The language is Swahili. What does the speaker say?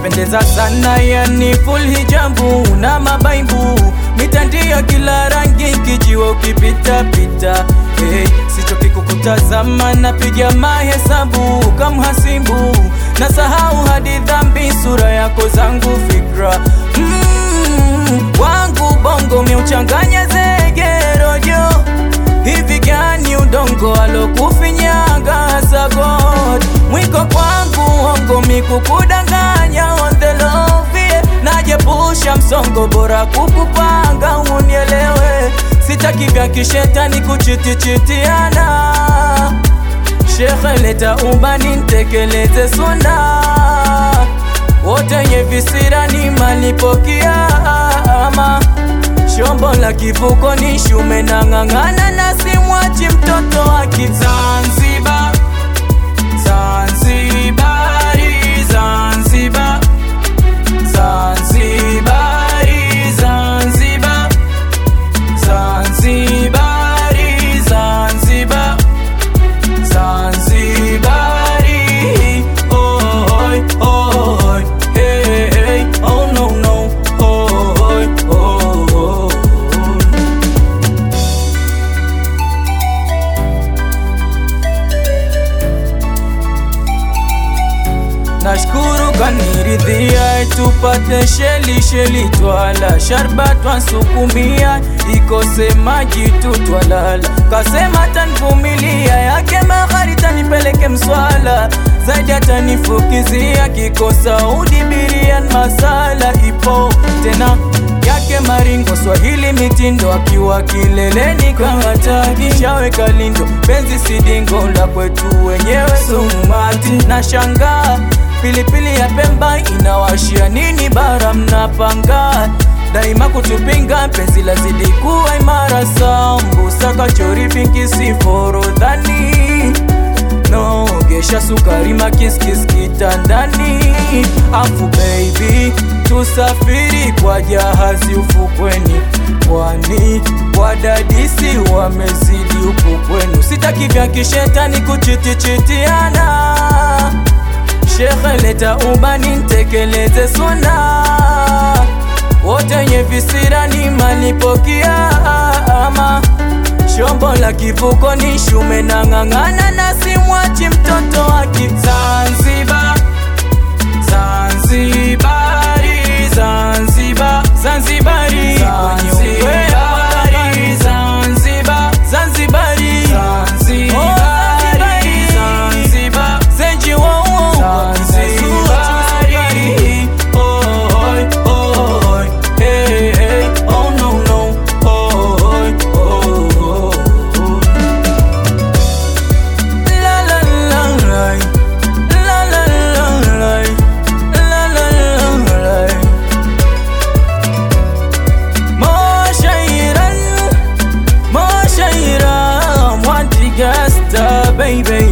unapendeza sana, yani full hijabu na mabaibu, mitandio kila rangi, kijiwa ukipita pita. Hey, sichoki kukutazama, napiga mahesabu kamhasibu, nasahau hadi dhambi, sura yako zangu fikra mm, wangu bongo miuchanganya zegerojo hivi gani udongo alokufinyaga sagod mwiko kwangu ongo mikukudanganya on the love yeah. najepusha msongo bora kukupanga unielewe sitaki vya kishetani kuchitichitiana shekhe leta ubani ntekeleze suna wote nye visirani malipo kiama shombo la kivuko ni shume na ng'ang'ana na simwachi mtoto wa Kizanzibar Zanzibari Zanzibar Zanzibari Zanzibar Zanzibari Zanzibar Zanzibari Oi, oi, hey, hey, oh no, no, oi, oi. Nashukuru kaniridhia, tupate sheli sheli, twala sharba twansukumia, ikose maji tu twalala. Kasema tanvumilia, yake mahari tanipeleke mswala, zaidi atanifukizia, kikosa udibirian masala ipo tena yake maringo Swahili mitindo akiwa kileleni kahataki shaweka lindo penzi sidingo la kwetu wenyewe sumati na shangaa pilipili ya Pemba inawashia nini bara mnapanga daima kutupinga penzi lazidi kuwa imara sambusa kachori pinki siforodhani nogesha sukari makiskis kitandani afu baby tusafiri kwa jahazi ufukweni pwani wadadisi wamezidi upukweni sitaki vya kishetani kuchitichitiana shekhe leta ubani ntekeleze suna wote nye visirani malipo kiama shombo la kivuko ni shume na ng'ang'ana na simwachi mtoto wa Kizanzibar Zanzibari Zanzibar Zanzibari Zanzibari Zanzibar Zanzibari Zanzibari Zanzibar Zenji wo wo Zanzibari Oi oi hey hey oh no no oi oi La la la la La la la la La la la la Moshairan Moshairan Wantigasta baby